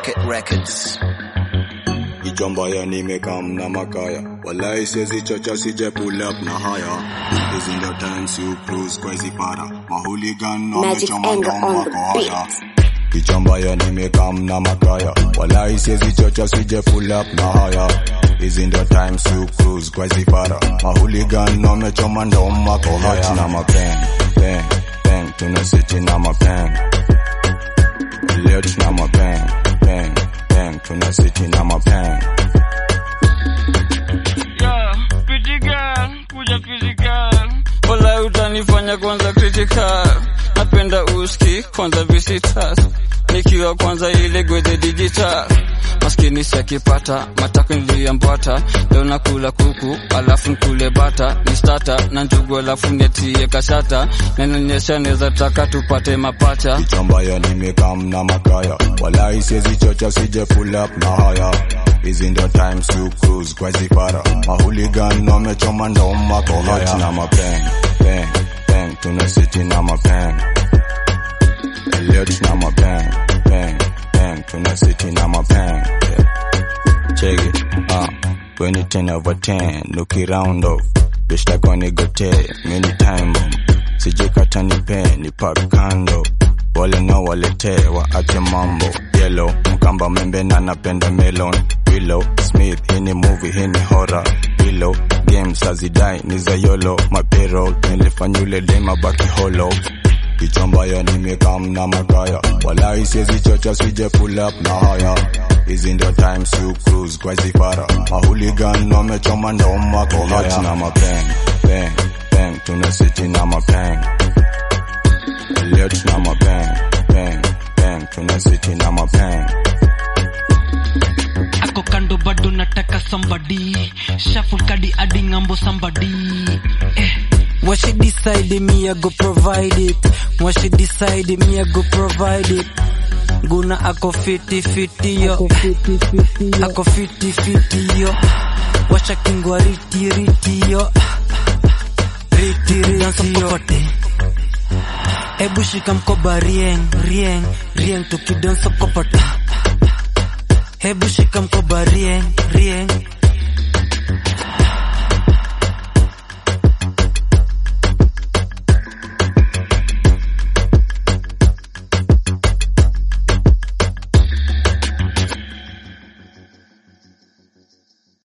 Rocket Records. Ichambaya nimekam na makaya Walai siezi chocha sije pull up na haya Hizi ndo times you cruise kwa hizi para Mahooligan Magic wamechoma anger ndo on wako the haya beat. Kichambaya nimekam na makaya Walai siezi chocha sije pull up na haya Hizi ndo times you cruise kwa hizi para Mahooligan wamechoma ndo wako haya na mapeng, peng, peng Tuna city na mapeng Leo tuna mapeng, peng, peng Tuna city na mapeng Yeah, pretty girl, kuja physical. Wala utanifanya kwanza critical. Napenda uski kwanza visitors. Nikiwa kwanza ile gweze digital. Maskini siakipata, matako niliyambata. Leo nakula kuku, alafu nkule bata. Ni starter na njugu alafu netie kashata. Nanyonyesha neza taka tupate mapacha. Kichambaya nimekam na makaya Walai siezi chocha sije pull up na haya Hizi ndo times you cruise kwa zifara Mahooligan wamechoma ndo mako haya na mapeng, peng, peng Tuna city na mapeng Leo tuna mapeng, peng, peng Tuna city na mapeng Check it, uh, 20 10 over 10 Nuki round off Bitch like on gote Many time bomb Sijikata nipe ni park kando wale na walete waache mambo yellow mkamba membe na napenda melon willow smith hii ni movie hii ni horror willow games hazidai ni za yolo mapero nilifanya ule dema baki holo kichambaya nimekam na makaya walai siezi chocha sije pull up na haya hizi ndio times you cruise kwa zifara mahooligan wamechoma ndo mako haya na mapeng peng peng tuna city na mapeng Leo tuna mapeng, peng, peng, tuna city na mapeng. ako kando bado nataka somebody shuffle kadi hadi ngambo somebody eh. What she decide me I go provide it What she decide me I go provide it Guna ako fiti fiti yo Ako fiti fiti yo Washa kingwa riti riti yo Riti riti yo Ebu shika mkoba rieng rieng rieng tukidansa kopata Hebu shika mkoba rieng rieng